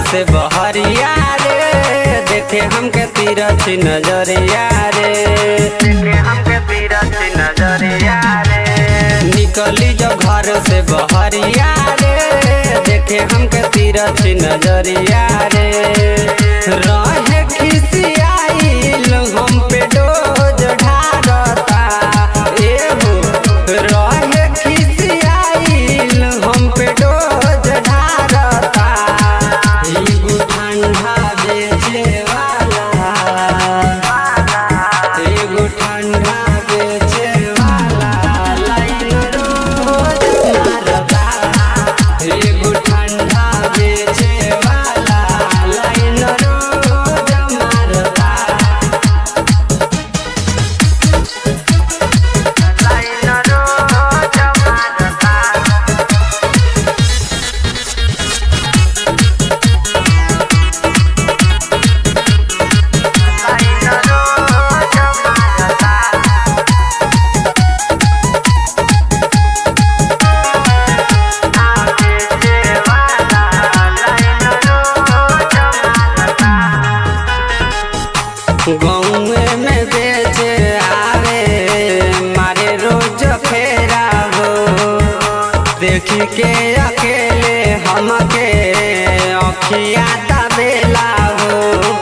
से बहरिया रे देखे हमके तीरथ नजरिया रे देखे हमके तीरथ नजरिया रे निकली जो घर से बहरिया रे देखे हमके तीरथ नजरिया रे रहे खिसियाइल हम पे डोज ढारता एहो रहे खिसियाइल हम पे डोज ढारता एगो ठंडा बेचे वाला एगो ठंडा बेचे वाला लाइन रोज मारता एगो ठंडा बेचे वाला लाइन रोज मारता लाइन रोज मारता लाइन रोज मारता गौए में बेचे आवे मारे रोज फेरा हो देखी के अकेले हमके अखिया तबेला हो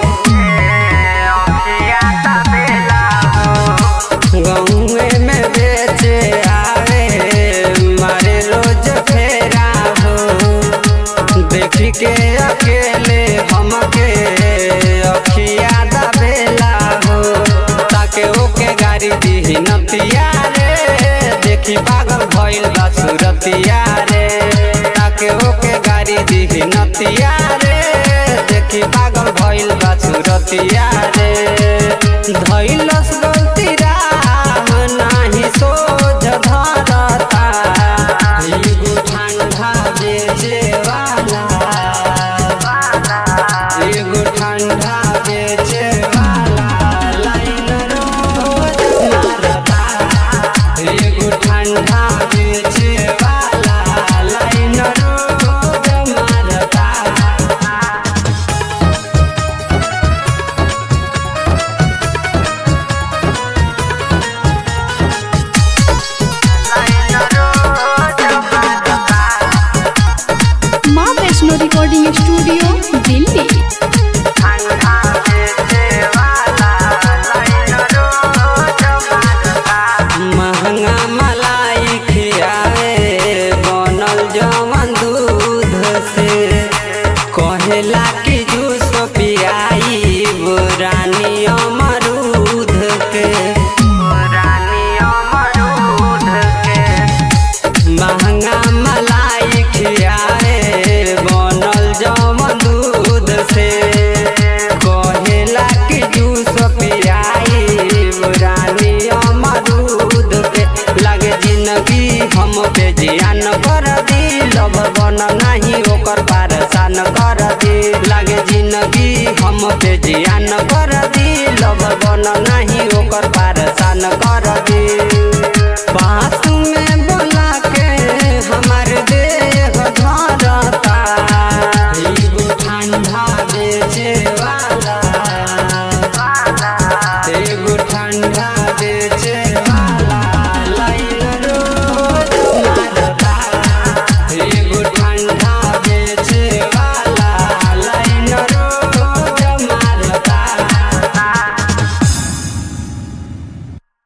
अखिया तबेला हो गौए में बेचे आवे मारे रोज फेरा हो देखी के अकेले हमके अखिया दबेला हो ताके ओके गाड़ी दी नतिया रे देखी पागल भइल बा सुरतिया रे ताके ओके गाड़ी दी नतिया रे देखी पागल भइल बा सुरतिया रे धइलस गलती राह नाही सोझ धरता एगो ठंडा बेचे वाला एगो ठंडा बेचे वाला लाइन रोज मारता एगो ठंडा बेचे वाला लाइन रोज मारता माँ वैष्णो रिकॉर्डिंग स्टूडियो दिल्ली महंगा मलाई खियावे बनल जवन दूध से कहेला कि जूस पियाई रानी अमरूद के रानी अमरूद के महंगा मलाई खियाए बनल जवन दूध से कहेला कि जूस पियाई रानी अमरूद के लागे जिंदगी हम पे जियान कर दी लब बन नहीं ओकर पारसान कर दी लागे जिंदगी हम पे जियान कर दी लब बन नहीं ओकर पारसान कर दी पास में